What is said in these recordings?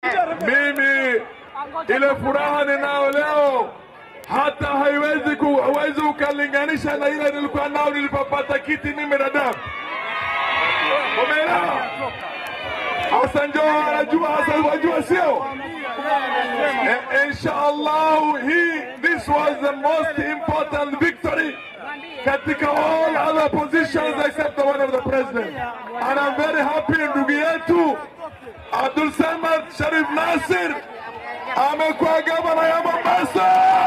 Mimi ile furaha ninayo leo hata haiwezi ku, hauwezi ukalinganisha na ile nilikuwa nao nilipopata kiti mimi na Dab. Umeelewa? Hassan Joho anajua, Hassan wajua sio? Eh, Inshallah, he this was the most important victory katika all other positions except the one of the president. And I'm very happy ndugu yetu Abdul Samad Sharif Nasir amekuwa gavana ya Mombasa.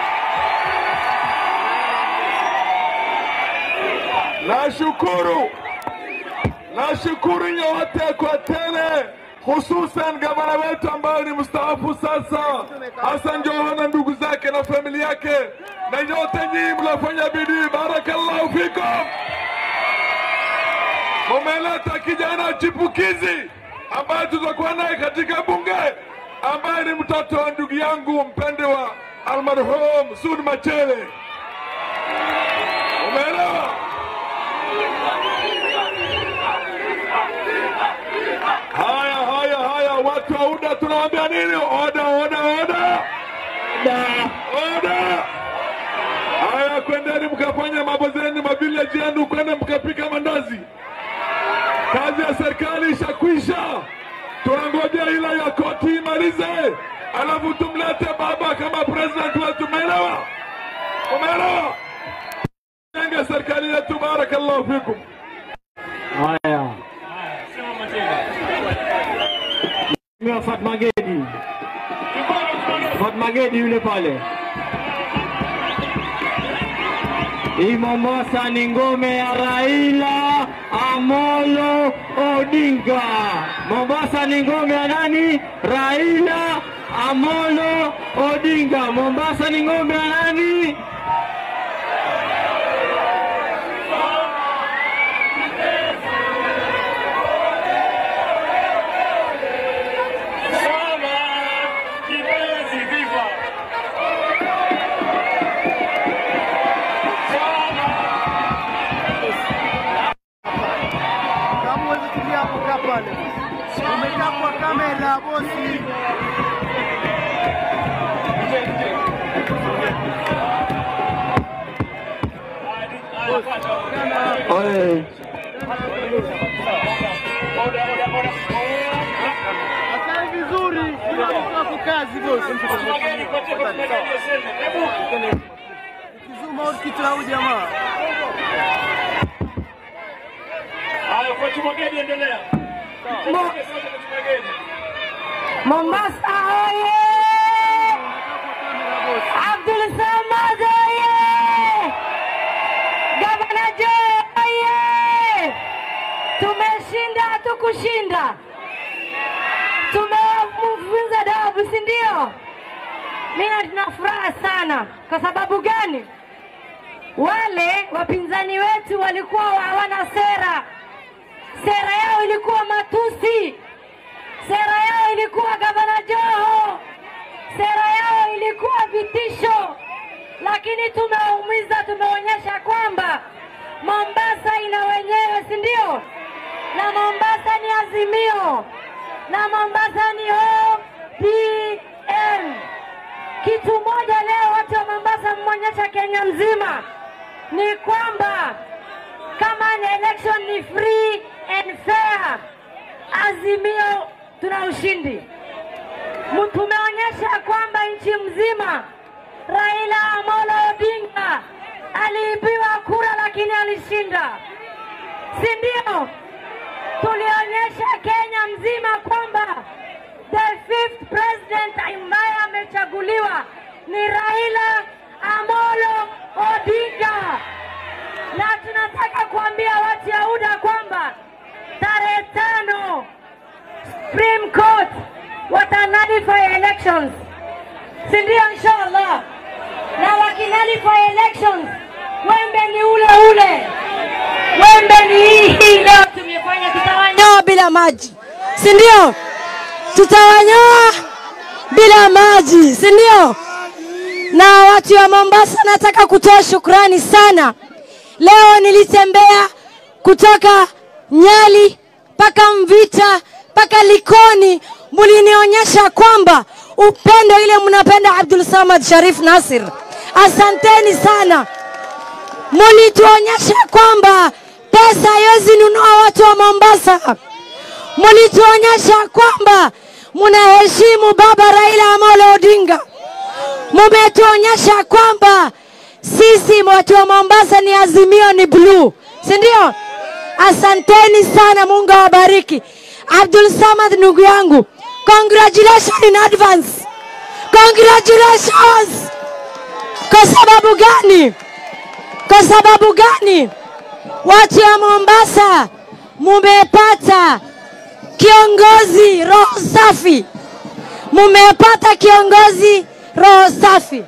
Nashukuru, nashukuru nyote kwa tele, hususan gavana wetu ambaye ni mstaafu sasa, Hassan Joho na ndugu zake na familia yake, na nyote nyinyi mlofanya bidii, barakallahu fikum. Mumeleta kijana chipukizi ambaye tutakuwa naye katika bunge, ambaye ni mtoto wa ndugu yangu mpendwa almarhum Sud Machele. Umeelewa? Haya, haya, haya, watu wa UDA tunawaambia nini? Oda, oda, oda, oda. Haya, kwendeni mkafanya mambo zenu, mavileji yenu, kwenda mkapika mandazi. Kazi ya serikali ishakwisha, tunangojea ila ya koti imalize, alafu tumlete baba kama president wetu. Umeelewa? Umeelewa? Jenge serikali yetu. Barakallahu fikum. Haya, Mheshimiwa Fatma Gedi, Fatma Gedi yule pale. Hii Mombasa ni ngome ya Raila Amolo Odinga. Mombasa ni ngome ya nani? Raila Amolo Odinga. Mombasa ni ngome ya nani? Kama huwezi kulia hapo, kaa pale. Umekaa kwa kamera bosi. Oye. Akae vizuri. Kila mtu ako kazi bosi. Ukizuma out kichwa huyu jamaa. Mombasa oye! Abdul Samad oye! Gavana Joe oye! Tumeshinda, hatukushinda, tumemfunza dabu, si ndio? Mimi tuna furaha sana. Kwa sababu gani? Wale wapinzani wetu walikuwa hawana sera, sera yao ilikuwa matusi sera yao ilikuwa gavana Joho, sera yao ilikuwa vitisho, lakini tumeumiza, tumeonyesha kwamba Mombasa ina wenyewe, si ndio? Na Mombasa ni Azimio, na Mombasa ni ODM. Kitu moja leo watu wa Mombasa mmeonyesha Kenya mzima ni kwamba kama ni election ni free and fair, Azimio tuna ushindi. Mu- Tumeonyesha kwamba nchi mzima Raila Amolo Odinga aliibiwa kura lakini alishinda, si ndio? Tulionyesha Kenya mzima kwamba the fifth president ambaye amechaguliwa ni Raila Amolo Odinga, na tunataka kuambia watu ya UDA kwamba tarehe tano Supreme Court watanalify elections, si ndio? Inshallah, na wakinalify elections, wembe ni ule ule, wembe ni hii hii. Leo tumefanya, tutawanyoa bila maji, si ndio? Tutawanyoa bila maji, si ndio? Na watu wa Mombasa, nataka kutoa shukrani sana. Leo nilitembea kutoka Nyali mpaka Mvita mpaka Likoni, mlinionyesha kwamba upendo ile mnapenda Abdul Samad Sharif Nasir. Asanteni sana, mulituonyesha kwamba pesa haiwezi nunua watu wa Mombasa. Mulituonyesha kwamba mnaheshimu baba Raila Amolo Odinga. Mumetuonyesha kwamba sisi watu wa Mombasa ni azimio ni bluu, si ndio? Asanteni sana, Mungu awabariki. Abdul Samad ndugu yangu, congratulations in advance, congratulations. Kwa sababu gani? Kwa sababu gani? Watu wa Mombasa mumepata kiongozi roho safi, mumepata kiongozi roho safi.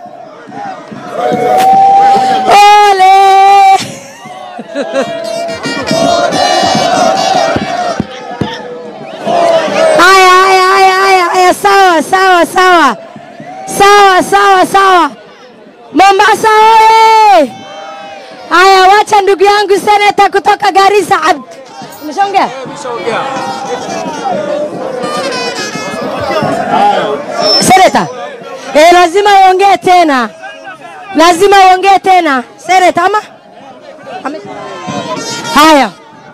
Ole! Haya, haya, haya, haya, haya, sawa, sawa, sawa, sawa, sawa, sawa. Mombasa oye! Haya, wacha ndugu yangu seneta kutoka Garissa. Abd. Umeshaongea? Seneta, eh, lazima uongee tena, lazima uongee tena seneta, ama Ame- haya.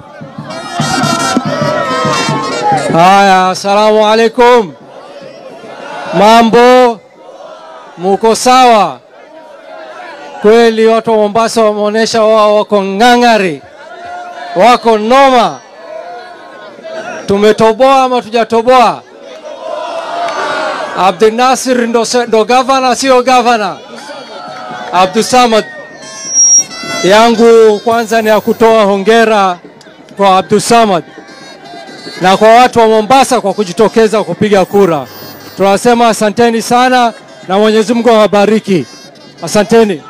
Haya, asalamu alaikum. Mambo, muko sawa? Kweli watu wa Mombasa wameonyesha wao wako ng'ang'ari, wako noma. Tumetoboa ama tujatoboa? Abdul Nasir ndo, se- ndo gavana, sio gavana? Abdul Samad yangu kwanza ni ya kutoa hongera kwa Abdul Samad na kwa watu wa Mombasa kwa kujitokeza kupiga kura. Tunasema asanteni sana na Mwenyezi Mungu awabariki. Asanteni.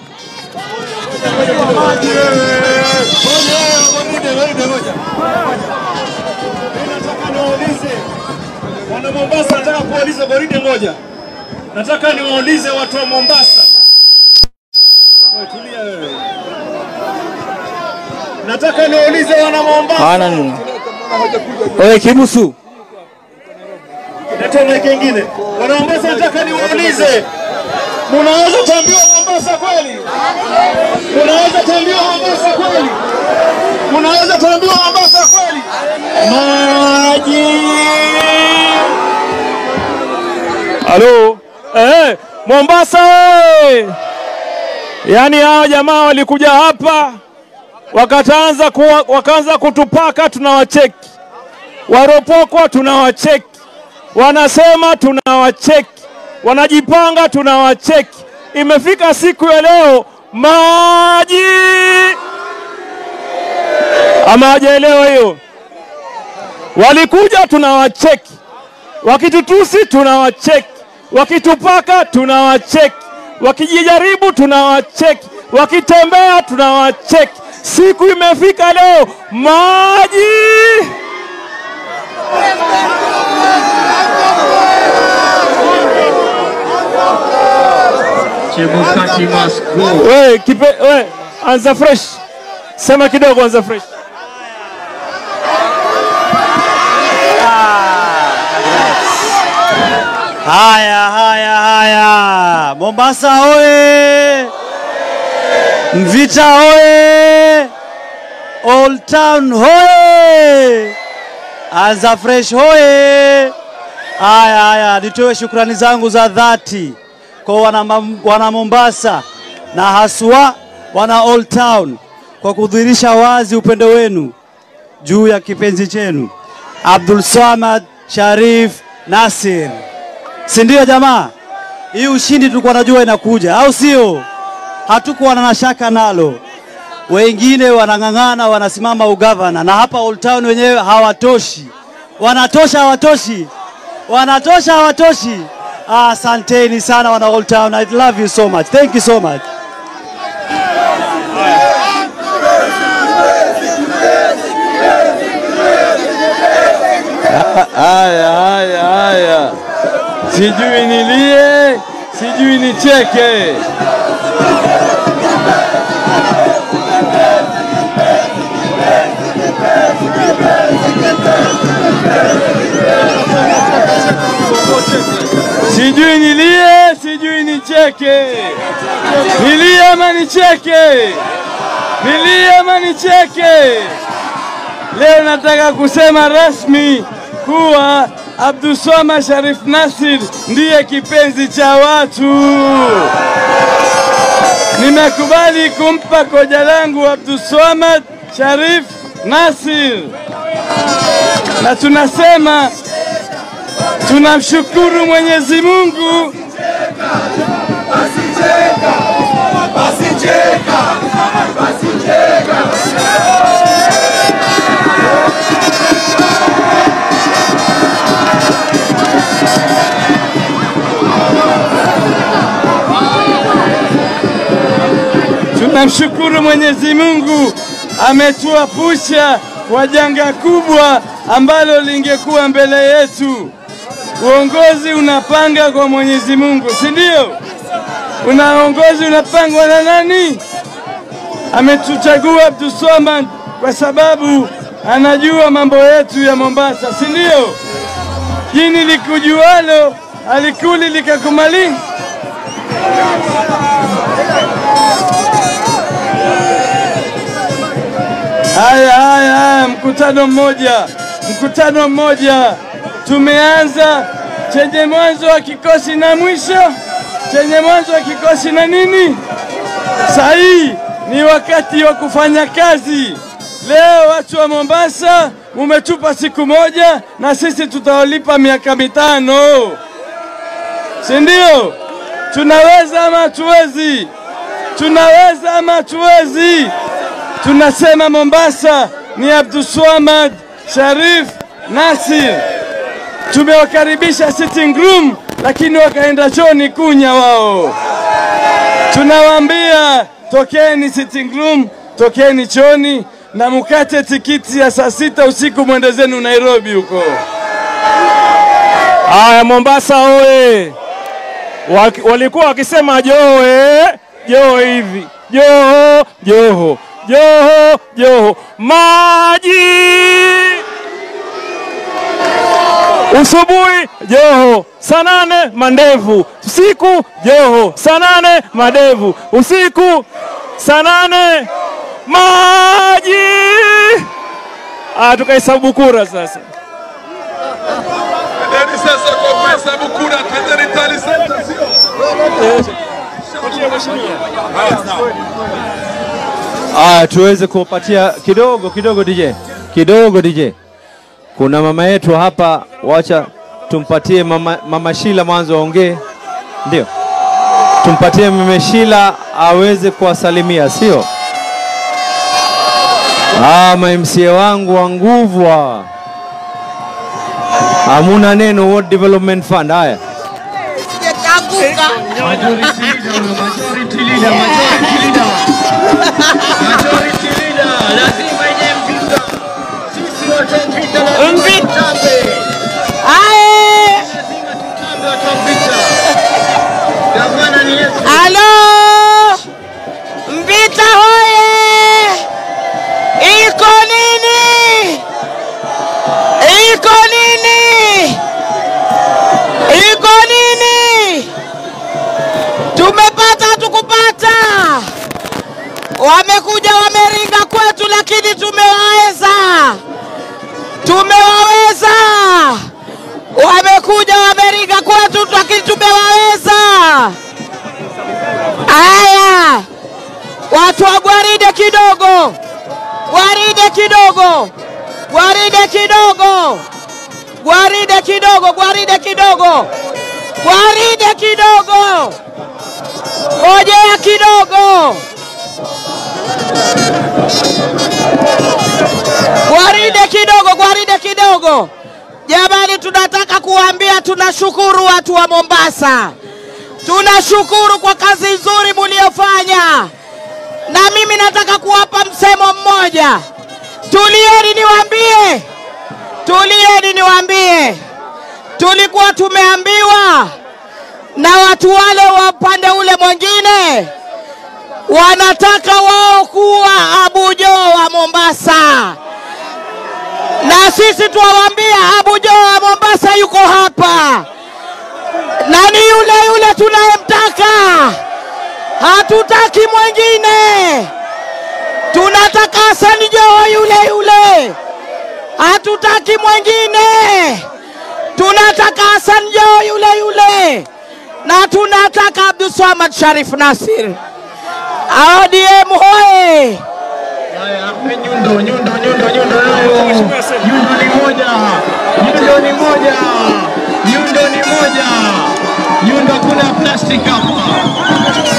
Nataka niwaulize wana Mombasa, nataka kuwauliza goride ngoja, nataka niwaulize watu wa Mombasa. Wewe tulia wewe. Nataka niwaulize wana Mombasa. Hana nini? Oye Kibusu, Leta mic ingine. Wana Mombasa, nataka niwaulize, munaweza tambiwa Mombasa kweli? Munaweza tambiwa Mombasa kweli? Munaweza tambiwa Mombasa kweli? Maji. Halo. Eh, Mombasa oye! Yaani hao jamaa walikuja hapa wakataanza kuwa, wakaanza kutupaka, tunawacheki. Waropokwa tunawacheki, wanasema tunawacheki, wanajipanga tunawacheki. Imefika siku ya leo maji, ama hawajaelewa hiyo? Walikuja tunawacheki, wakitutusi tunawacheki, wakitupaka tunawacheki, wakijijaribu tunawacheki, wakitembea tunawacheki. Siku imefika leo maji. Chebukati must go. We, kipe, we, anza fresh, sema kidogo, anza fresh. Haya, haya, haya, Mombasa hoye! Mvita hoye! Old Town hoye! Anza Fresh hoye! Haya, haya, nitoe shukrani zangu za dhati kwa wana, Mam- wana Mombasa na haswa wana Old Town kwa kudhihirisha wazi upendo wenu juu ya kipenzi chenu Abdul Samad Sharif Nasir si ndio jamaa? Hii ushindi tulikuwa najua inakuja, au sio? Hatukuwa na shaka nalo. Wengine wanang'ang'ana, wanasimama ugavana, na hapa Old Town wenyewe hawatoshi. Wanatosha, hawatoshi? Wanatosha, hawatoshi? Ah, Asanteni sana wana Old Town. I love you so much. Thank you so much. Haya, haya, haya, sijui nilie, sijui nicheke. nicheke? Nilie ama nicheke? Nilie ama nicheke? Leo nataka kusema rasmi kuwa Abdulswamad Sharif Nasir ndiye kipenzi cha watu. Nimekubali kumpa koja langu Abdulswamad Sharif Nasir, na tunasema tunamshukuru Mwenyezi Mungu Tunamshukuru Mwenyezi Mungu ametuepusha kwa janga kubwa ambalo lingekuwa mbele yetu. Uongozi unapanga kwa Mwenyezi Mungu, si ndio? Una uongozi unapangwa na nani? Ametuchagua Abdulswamad kwa sababu anajua mambo yetu ya Mombasa, si ndio? Jini likujualo alikuli likakumali. Haya, haya, haya, mkutano mmoja, mkutano mmoja tumeanza, chenye mwanzo wa kikosi na mwisho, chenye mwanzo wa kikosi na nini. Sahii ni wakati wa kufanya kazi. Leo watu wa Mombasa mumetupa siku moja, na sisi tutawalipa miaka mitano, si ndio? Tunaweza ama hatuwezi? Tunaweza ama hatuwezi? Tunasema Mombasa ni Abdulswamad Sharif Nasir. Tumewakaribisha sitting room, lakini wakaenda chooni kunya wao. Tunawaambia tokeni sitting room, tokeni chooni na mukate tikiti ya saa sita usiku mwende zenu Nairobi huko. Haya, Mombasa oye! Waki- Walikuwa wakisema Joho eh, Joho hivi, Joho, Joho, Joho, Joho, maji usubuhi Joho, saa nane mandevu, usiku Joho, saa nane madevu, usiku saa nane maji. Ah, tukahesabu kura sasa. Twendeni sasa kwa kuhesabu kura, twendeni Tali Center, sio? Aya, tuweze kupatia kidogo kidogo DJ, kidogo DJ. Kuna mama yetu hapa, wacha tumpatie mama, mama Shila mwanzo aongee, ndio tumpatie mama Shila aweze kuwasalimia, sio? Ah, ma MCA wangu wa nguvu hawa, hamuna neno World Development Fund. Haya, Halo, Mvita hoye! Iko nini? Iko nini? Iko nini? Tumepata tukupata, wamekuja wameringa kwetu, lakini tumewaweza, tumewaweza. Wamekuja wameringa kwetu, lakini tumewaweza. Aya, watu wa gwaride kidogo, gwaride kidogo, gwaride kidogo, gwaride kidogo, gwaride kidogo, gwaride kidogo, ngojea kidogo, gwaride kidogo, gwaride kidogo. Jamani, tunataka kuambia tunashukuru watu wa Mombasa. Tunashukuru kwa kazi nzuri muliyofanya, na mimi nataka kuwapa msemo mmoja. Tulieni niwaambie, tulieni niwaambie, tulikuwa tumeambiwa na watu wale wa upande ule mwingine wanataka wao kuwa Abujo wa Mombasa, na sisi tuwaambia Abujo wa Mombasa yuko hapa na ni yule yule yule tunayemtaka, hatutaki mwingine. Tunataka Hassan Joho yule yule, hatutaki mwingine. Tunataka Hassan Joho yule yule, na tunataka Abdulswamad Sharif Nasir. ODM hoye! Nyundo, nyundo, nyundo, nyundo nayo. Nyundo ni moja. Nyundo ni moja. Nyundo ni moja. Nyundo kuna plastic hapa.